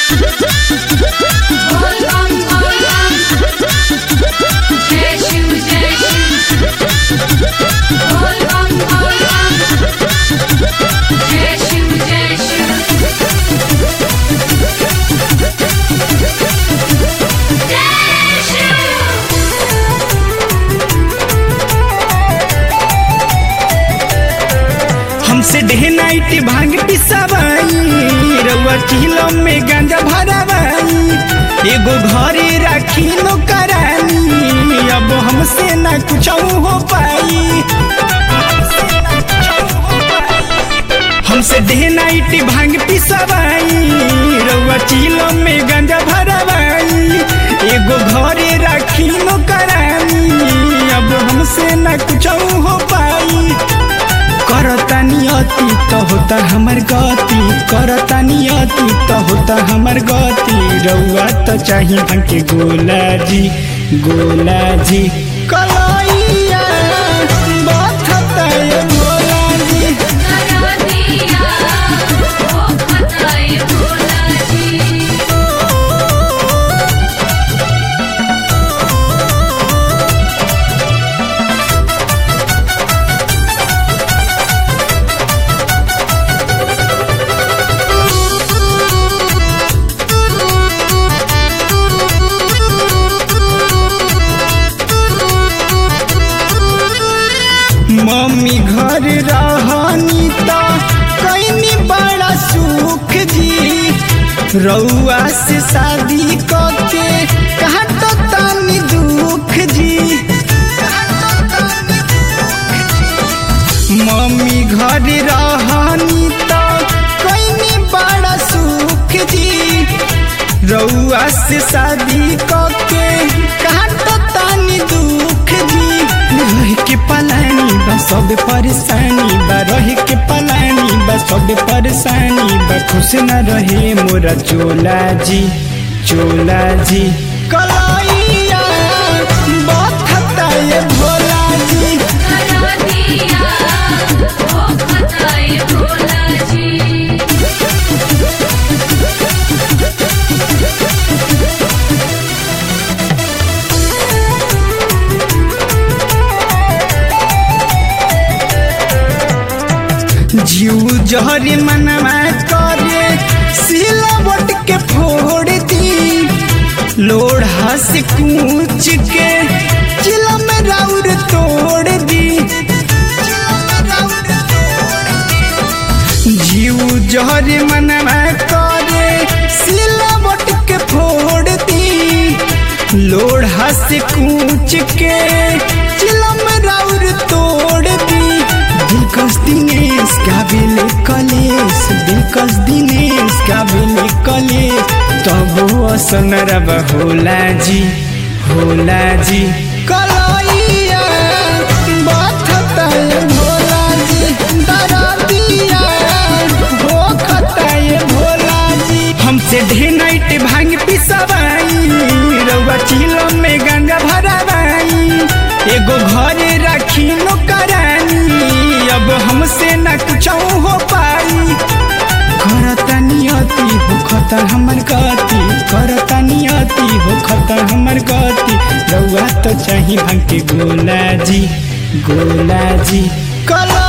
बोल बम बोल बम जय शिव जय शिव बोल बम बोल बम जय शिव जय शिव जय शिव हमसे डे नाइट भांग पिसावाई रउआ किलो में गांजा भरावाई एगो घरे राखी लो करानी अब हमसे ना कुछ हो पाई हमसे डे नाइट भांग पिसावाई रउआ किलो में गांजा भरावाई एगो घरे राखी लो करानी अब हमसे ना कुछ हो पाई करता नियति त होता हमर गति करता नियति त होता हमर गति रउआ त चाही हमके गोला जी गोला जी कलैया बथता ये गोला जी करा दिया ओ खताए भोला जी मम्मी घर रहनी त कैनी बड़ा सुख जी रउआ से शादी करके काट तानी दुख जी मम्मी घर रहनी त कैनी बड़ा सुख जी रउआ से शादी करके काट तानी दुख जी रह के पलानी बा सब परेशानी बा रह के पलानी बा सब परेशानी बा खुश न रहे मोरा चोला जी चोला जी कलैया बथता ये भोला जी करा दिया ओ खताए भोला जी जीव जहरी मनवा करे सिलावट के फोड़ दी लोढ़ा से कूच के चिलम राउर तोड़ दी जीव जहरी मनवा करे सिलावट के फोड़ दी लोढ़ा से कूच के चिलम राउर तोड़ दी दिलकश दिनेश गाबिले कलेश दिलकश दिनेश गाबिले कलेश तब असन रब होला जी होला जी कलैया बथता ये भोला जी दरदिया होखता ये भोला जी हमसे ढे नाइट भांग पिसवाई रउआ चिलो में गंगा भरावाई एगो घरे राखी नो करानी अब हमसे ना कुछ हो पाई करता नियति हो खता हमर गति करता नियति हो खता हमर गति रउआ तो चाही भांग के गोला जी गोला जी कला